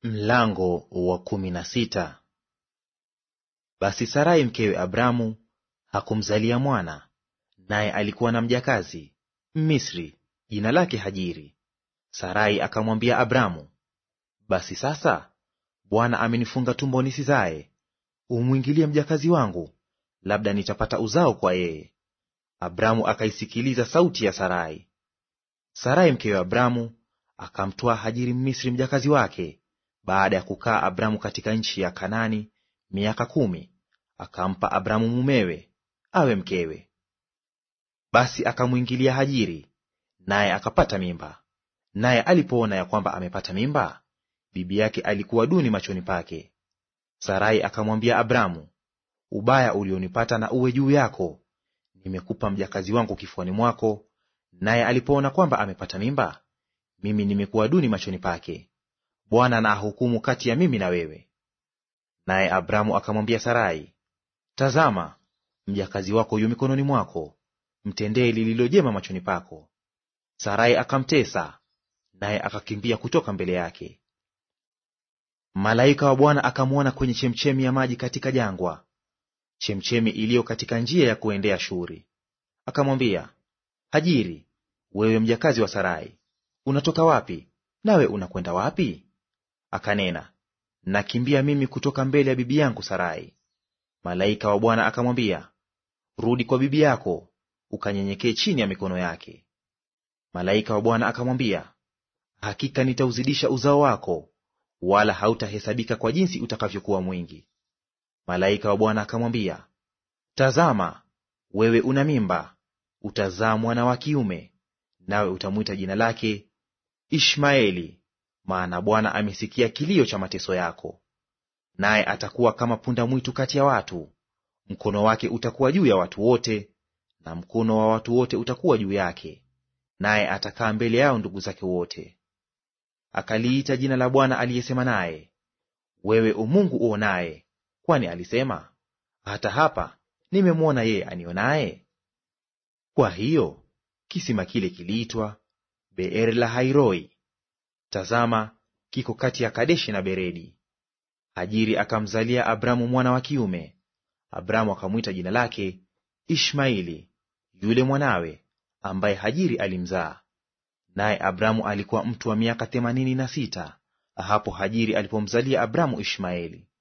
Mlango wa kumi na sita. Basi Sarai mkewe Abramu hakumzalia mwana, naye alikuwa na mjakazi Mmisri jina lake Hajiri. Sarai akamwambia Abramu, basi sasa Bwana amenifunga tumbo nisizae, umwingilie mjakazi wangu, labda nitapata uzao kwa yeye. Abramu akaisikiliza sauti ya Sarai. Sarai mkewe Abramu akamtwaa Hajiri Mmisri mjakazi wake baada ya kukaa Abramu katika nchi ya Kanaani miaka kumi, akampa Abramu mumewe awe mkewe. Basi akamwingilia Hajiri, naye akapata mimba. Naye alipoona ya kwamba amepata mimba, bibi yake alikuwa duni machoni pake. Sarai akamwambia Abramu, ubaya ulionipata na uwe juu yako, nimekupa mjakazi wangu kifuani mwako, naye alipoona kwamba amepata mimba, mimi nimekuwa duni machoni pake. Bwana na ahukumu kati ya mimi na wewe. Naye Abramu akamwambia Sarai, tazama, mjakazi wako yu mikononi mwako, mtendee lililo jema machoni pako. Sarai akamtesa, naye akakimbia kutoka mbele yake. Malaika wa Bwana akamwona kwenye chemchemi ya maji katika jangwa, chemchemi iliyo katika njia ya kuendea Shuri. Akamwambia, Hajiri, wewe mjakazi wa Sarai, unatoka wapi, nawe unakwenda wapi? Akanena, nakimbia mimi kutoka mbele ya bibi yangu Sarai. Malaika wa Bwana akamwambia, rudi kwa bibi yako, ukanyenyekee chini ya mikono yake. Malaika wa Bwana akamwambia, hakika nitauzidisha uzao wako, wala hautahesabika kwa jinsi utakavyokuwa mwingi. Malaika wa Bwana akamwambia, tazama, wewe una mimba, utazaa mwana wa kiume, nawe utamwita jina lake Ishmaeli, maana Bwana amesikia kilio cha mateso yako. Naye atakuwa kama punda mwitu kati ya watu, mkono wake utakuwa juu ya watu wote, na mkono wa watu wote utakuwa juu yake, naye atakaa mbele yao ndugu zake wote. Akaliita jina la Bwana aliyesema naye, wewe umungu uonaye, kwani alisema, hata hapa nimemwona yeye anionaye. Kwa hiyo kisima kile kiliitwa Beer la Hairoi. Tazama, kiko kati ya Kadeshi na Beredi. Hajiri akamzalia Abramu mwana wa kiume. Abramu akamwita jina lake Ishmaeli, yule mwanawe ambaye Hajiri alimzaa. Naye Abramu alikuwa mtu wa miaka themanini na sita hapo Hajiri alipomzalia Abramu Ishmaeli.